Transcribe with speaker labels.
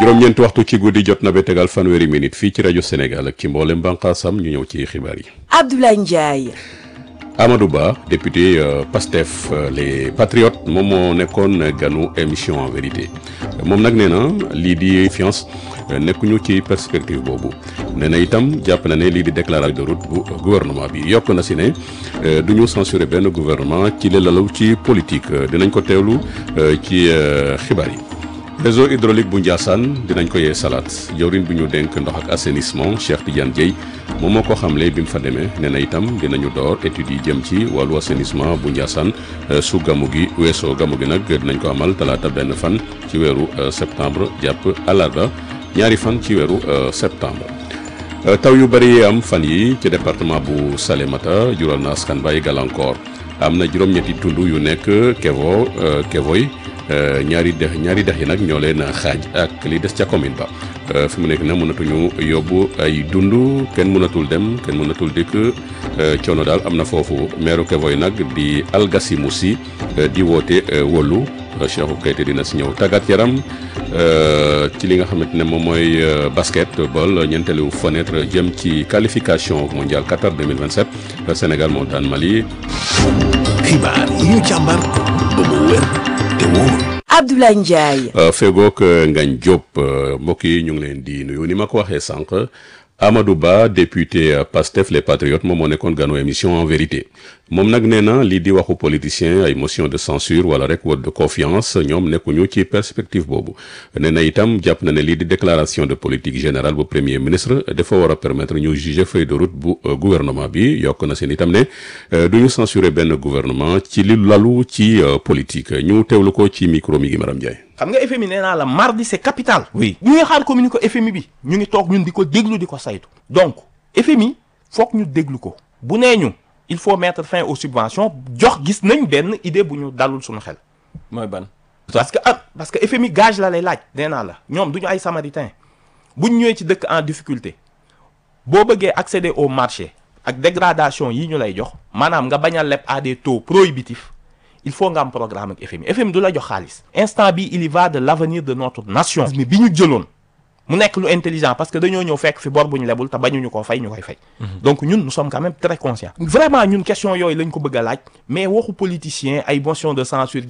Speaker 1: juróom-ñeenti waxtu ci guddi jot na ba tegal fanweeri minute fii ci rajo Sénégal ak ci mboolem bànqaasam ñu ñëw ci xibaar yi.
Speaker 2: Abdoulaye Ndiaye.
Speaker 1: Amadou Ba député euh, PASTEF euh, les patriotes moom moo nekkoon ganu émission en vérité moom nag nee na lii di fiance nekkuñu ci perspective boobu nee na itam jàpp na ne lii di déclaration de route bu gouvernement bi yokk na si ne du ñu censurer benn gouvernement ci li lalu ci politique dinañ ko teewlu ci xibaar yi. réseau hydraulique bu Ndiassane dinañ ko yee salaat jawriñ bu ñu dénk ndox ak assainissement Cheikh Tidiane Dieye moom moo ko xamle bi mu fa demee nee na itam dinañu door études yi jëm ci wàllu assainissement bu Ndiassane su gamu gi weesoo gamu gi nag dinañ ko amal talaata benn fan ci weeru septembre jàpp àllarba ñaari fan ci weeru septembre. taw yu bëri yi am fan yi ci département bu Salémata jural na askan bay gàllankoor am na juróom-ñetti tund yu nekk Kevo Kevoy. ñaari dex ñaari dex yi nag ñoo leen xaaj ak li des ca commune ba fi mu nekk nag mënatuñu yóbbu ay dund kenn mënatul dem kenn mënatul dikk coono daal am na foofu meeru Kevoy nag di Algasi Moussi di woote wóolu Cheikhou Keita dina si ñëw tàggat yaram ci li nga xamante ne moom mooy basketball ñeenteelu fenêtre jëm ci qualification mondial Qatar 2027 Sénégal moo daan Mali.
Speaker 3: xibaar yi ñu càmbar ba mu wér te wóor.
Speaker 2: Abdoulaye Ndiaye.
Speaker 1: fegook Ngagne Diop mbokk yi ñu ngi leen di nuyu ni ma ko waxee sànq Amadou Ba député Pastef les Patriotes moom moo nekkoon ganu émission en vérité moom nag nee na lii di waxu politicien ay motion de censure wala rek vote de confiance ñoom nekkuñu ci perspective boobu nee na itam jàpp na ne lii di déclaration de politique générale bu premier ministre dafa war a permettre ñu juger feuille de route bu gouvernement bi yokk na seen itam ne du ñu censurer benn gouvernement ci li lalu ci politique ñu teewlu ko ci micro mi gi Maram Ndiaye.
Speaker 4: xam nga FMI nee naa la mardi c'est capital. oui ñu ngi xaar communiqué FMI bi ñu ngi toog ñun di ko déglu di ko saytu. donc FMI foog ñu déglu ko bu nee ñu il faut mettre fin aux subventions jox gis nañ benn idée bu ñu dalul suñu xel.
Speaker 5: mooy ban.
Speaker 4: parce que ah parce que FMI gage la lay laaj. nee naa la ñoom du ñu ay samaritain buñ ñëwee ci dëkk en difficulté boo bëggee accéder au marché ak dégradation yi ñu lay jox maanaam nga bañ a leb à des taux prohibitifs. il faut nga am programme ak FMI FMI du la jox xaalis instant bi il y va de l'avenir de notre nation mi bi ñu jëloon mu nekk lu intelligent parce que dañoo ñëw fekk fi bor bu ñu lebul te bañuñu koo fay ñu koy fay donc ñun nous sommes quand même très conscients vraiment ñun question yooyu lañ ko bëgg a laaj mais waxu politicien ay motion de censure